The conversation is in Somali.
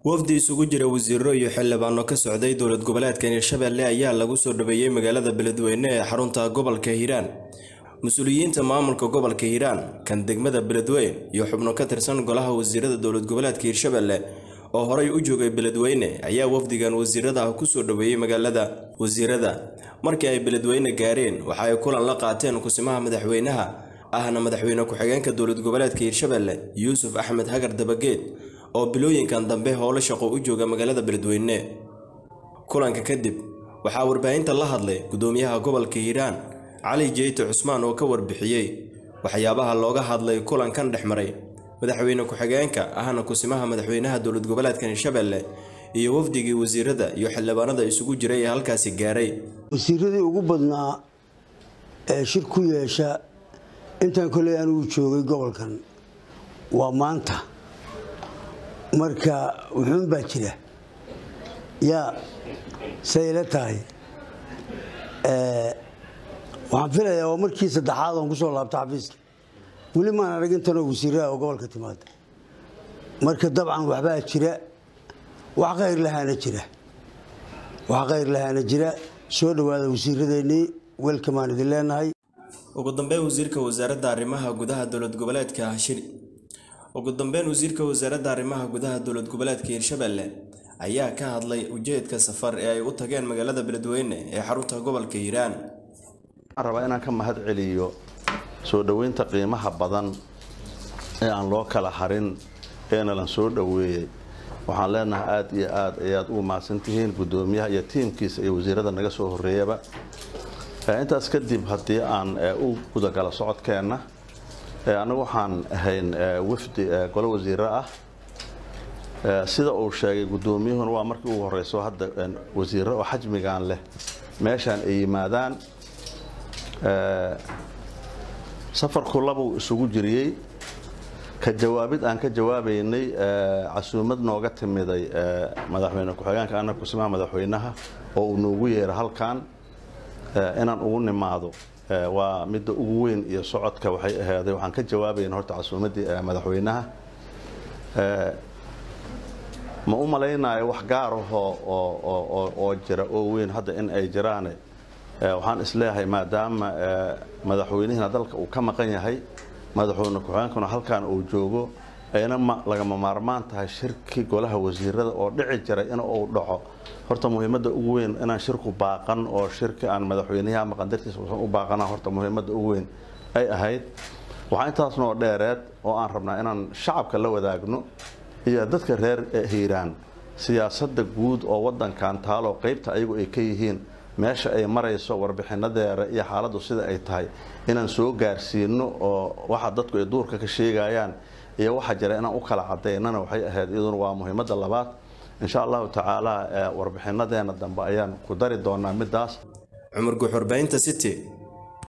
wafdi isugu jira wasiiro iyo xildhibaano ka socday dowlad goboleedka hirshabelle ayaa lagu soo dhaweeyey magaalada beledweyne ee xarunta gobolka hiiraan mas-uuliyiinta maamulka gobolka hiiraan kan degmada beledweyn iyo xubno ka tirsan golaha wasiirada dowlad goboleedka hirshabelle oo horey u joogay beledweyne ayaa wafdigan wasiirada ah kusoo dhaweeyey magaalada wasiirada markii ay beledweyne gaareen waxa ay kulan la qaateen kusimaha madaxweynaha ahna madaxweyne ku-xigeenka dowlad goboleedka hirshabelle yuusuf axmed hagar dabageed oo bilooyinkan dambe howlo shaqo u jooga magaalada beledweyne kulanka kadib waxaa warbaahinta la hadlay gudoomiyaha gobolka hiiraan cali jeyte cusmaan oo ka warbixiyey waxyaabaha looga hadlay kulankan dhex maray madaxweyne ku-xigeenka ahna kusimaha madaxweynaha dowlad goboleedka hirshabelle iyo wafdigii wasiirada iyo xildhibaanada isugu jiray ee halkaasi gaaray wasiiradii ugu badnaa ee shir ku yeesha intaan koley anigu joogay gobolkan waa maanta marka wuxuun baa jira yaa say ila tahay waxaan filayaa waa markii saddexaad oon kusoo laabta xafiiska weli maan arag intanoo wasiiraha oo gobolka timaada marka dabcan waxbaa jira wax khayr lahaana jira wax khayr lahaana jira soo dhowaada wasiiradeennii welkamaan idin leenahay ugu dambeyn wasiirka wasaaradda arrimaha gudaha dowlad goboleedka shir ugu dambeyn wasiirka wasaaradda arrimaha gudaha dowlad goboleedka hirshabelle ayaa ka hadlay ujeedka safar ee ay u tageen magaalada beledweyne ee xarunta gobolka hiiraan waxaan rabaa inaan ka mahad celiyo soo dhoweynta qiimaha badan ee aan loo kala harin eena lan soo dhoweeyey waxaan leenahay aada iyo aad ayaad ugu mahadsantihiin guddoomiyaha iyo tiimkiisa iyo wasiirada naga soo horreeyaba intaas kadib haddii aan u gudagalo socodkeenna anagu waxaan ahayn wafdi golo wasiiro ah sida uu sheegay guddoomiyuhuna waa markii ugu horeyso hadda wasiiro oo xajmigan leh meeshaan ay yimaadaan safarku labuu isugu jiriyey ka jawaabid aan ka jawaabaynay casuumad nooga timiday madaxweyne ku-xigeenka ana kusimaha madaxweynaha oo uu noogu yeera halkan inaan ugu nimaado waa midda ugu weyn iyo socodka waxay ahaaday waxaan ka jawaabayna horta casuumaddii madaxweynaha ma u malaynayo wax gaarahoo oo jira oo weyn hadda in ay jiraane waxaan isleeyahay maadaama madaxweynihiina dalka uu ka maqan yahay madaxweyne ku-xigeenkuna halkan uu joogo ayna lagama maarmaan tahay shirki golaha wasiirada oo dhici jiray in uu dhaco horta muhiimadda ugu weyn inaan shirku baaqan oo shirki aan madaxweynaha maqan dartiisa usan u baaqana horta muhiimadda ugu weyn ay ahayd waxaa intaasnoo dheereed oo aan rabnaa inaan shacabka la wadaagno iyo dadka reer hiiraan siyaasadda guud oo wadankan taaloo qeybta ayagu ay ka yihiin meesha ay marayso warbixinadeeda iyo xaaladdu sida ay tahay inaan soo gaarsiino oo waxa dadku ay duurka ka sheegayaan iyo waxa jira inaan u kala cadaynana waxay ahayd iyaduna waa muhiimadda labaad insha allahu tacaala warbixinadeena dambe ayaan ku dari doonaa midaas cumar guuxurbaynta city